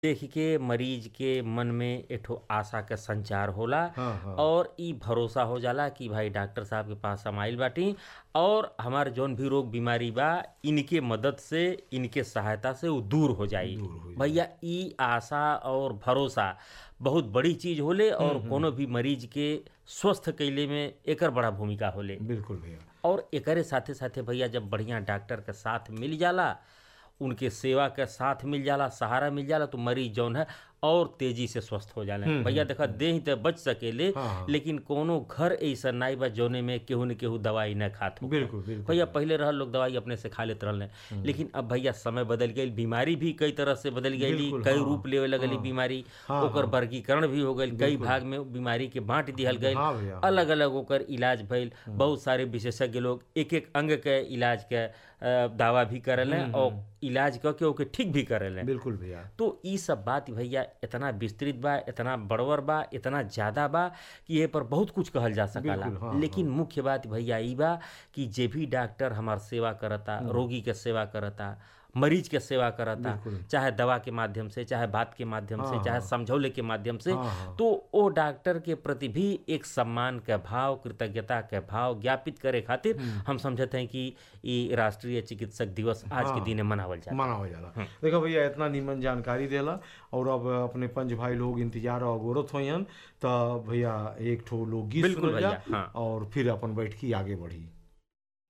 देख के मरीज के मन में एठो आशा के संचार होला हाँ, हाँ। और ई भरोसा हो जाला कि भाई डॉक्टर साहब के पास हम आइल बाटी और हमार जौन भी रोग बीमारी बा इनके मदद से इनके सहायता से वो दूर हो जाई दूर हो जाई। भैया ई आशा और भरोसा बहुत बड़ी चीज होले और कोनो भी मरीज के स्वस्थ कैले में एकर बड़ा भूमिका होले बिल्कुल भैया और एकरे साथे साथे भैया जब बढ़िया डॉक्टर के साथ मिल जाला उनके सेवा के साथ मिल जाला सहारा मिल जाला तो मरीज जौन है और तेजी से स्वस्थ हो जाला भैया देखा देह तो बच सकेले हाँ, हाँ। लेकिन कोनो घर ऐसा नाई बा जौने में केहू न केहू दवाई न खात हो बिल्कुल बिल्कुल भैया पहले रहल लोग दवाई अपने से खा लेते रहले लेकिन अब भैया समय बदल गई बीमारी भी कई तरह से बदल गई बिल्कुल, कई हाँ। रूप लेवे लगली बीमारी हाँ, ओकर वर्गीकरण भी हो गई कई भाग में बीमारी के बांट दिहल गई हाँ भैया, हाँ। अलग अलग ओकर इलाज भइल बहुत सारे विशेषज्ञ लोग एक एक अंग के इलाज के अ, दावा भी करेले और इलाज क के ओके ठीक भी करेले बिल्कुल भैया तो ई सब बात भैया इतना विस्तृत बा इतना बड़वर बा इतना ज्यादा बा कि ये पर बहुत कुछ कहल जा सकाला बिल्कुल, हाँ, लेकिन मुख्य बात भैया ई बा कि जे भी डॉक्टर हमार सेवा करता रोगी के सेवा करता मरीज के सेवा करता चाहे दवा के माध्यम से चाहे बात के माध्यम से चाहे समझौले के माध्यम से हाँ, हाँ। तो ओ डॉक्टर के प्रति भी एक सम्मान के भाव कृतज्ञता के भाव ज्ञापित करे खातिर हम समझते हैं कि ई राष्ट्रीय चिकित्सक दिवस आज के दिन मनावल जाता मनावल जाला देखो भैया इतना नीमन जानकारी देला और अब अपने पंच भाई लोग इंतजार और गोरत होयन त भैया एक ठो लोग गीत बिल्कुल सुनल जा भैया, हाँ। और फिर अपन बैठ के आगे बढ़ी